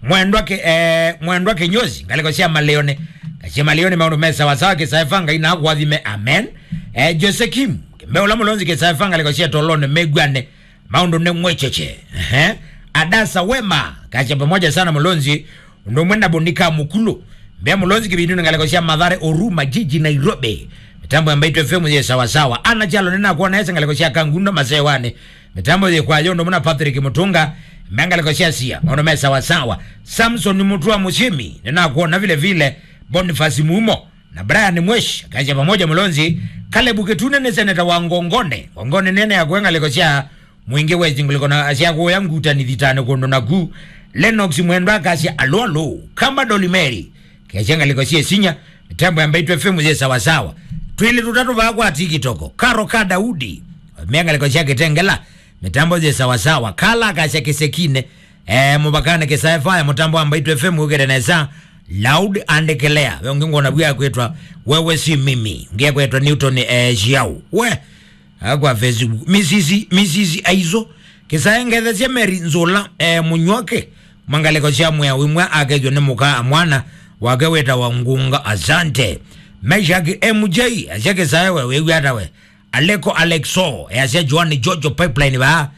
mwendwa ke eh, mwendwa kinyozi ngalikosia maleone kachia maleone maundu mesa wasawa kisaifanga ina kwathime amen eh, jose kim kimbeula mulonzi kisaifanga likosia tolone megwane maundu ne mwecheche eh, adasa wema kacha pamoja sana mulonzi ndo mwenda bonika mukulu mbea mulonzi kibindu ngalikosia madhare oruma jiji nairobi mitambo ambayo itwe femu ye sawa sawa ana jalo nina kuona ese ngalikosia kangunda masewane mitambo ye kwa yondo muna Patrick Mutunga mengalikosia sia maono me sawa sawa Samson Mutua Mushimi nina kuona vile vile Boniface Mumo na Brian Mwesh kaja pamoja mulonzi Caleb Kitune ne seneta wa Ngongone Ngongone nene ya kuenga likosia mwingi wezi nguliko na asia kuya nguta ni dhitane kondo na gu Lennox mwendwa kasia alo alo kamba Dolimeri kachenga likosia sinya mitambo ambayo itwe femu ye sawa sawa twili tutatu vakwa tikitoko karo ka daudi mianga likosia kitengela mitambo je sawasawa kala kasha kisekine eh, mubakane kisaefaya mutambo ambaitwe fm ugerenesa loud and clear wengingona bwa kwetwa wewe si mimi ngia kwetwa newton eh, jiau we akwa facebook misisi misisi aizo kisaengethe cia meri nzula eh, munywoke mangaleko cia mwea wimwe akejwo ni muka mwana wake weta wa ngunga asante meshaki mj acia kisaewe wiwiatawe aleko alexo yacia joani jojo pipeline ba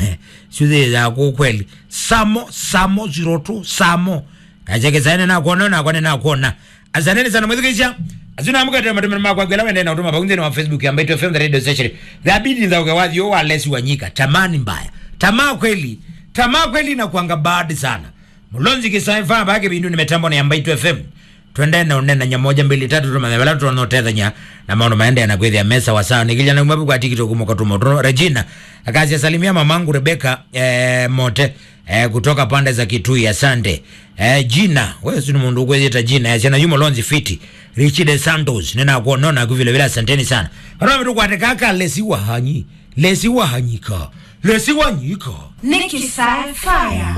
suthe ya kweli samo samo 02 samo kacia kisaene nakuona nakwane nakuona asanteni sana mwithikisha azina mukatema matemero makwa gwela wende na utuma pakunzeni wa facebook ya Mbeto FM the radio station thabidi za ugawazi yo walesi wanyika tamani mbaya tamaa kweli tamaa kweli na kuanga bad sana mulonzi kisaifa bage bindu nimetambo na ya Mbeto FM twende na unena nya moja mbili tatu tuma mebala tuno tetha nya na maono maende na kwethia mesa wa sawa nikilja na mwabu kwa tiktok mo katumo tuno Regina akazi salimia mamangu Rebecca eh, mote eh, kutoka pande za Kitui asante eh, jina wewe si mundu kwezeta jina ya yumo lonzi fiti Richie de Santos nena kuonona kuvile vile asanteni sana kana mtu kwa kaka lesi wa hanyi lesi wa hanyika lesi wa nyika Nikki Sci-Fi.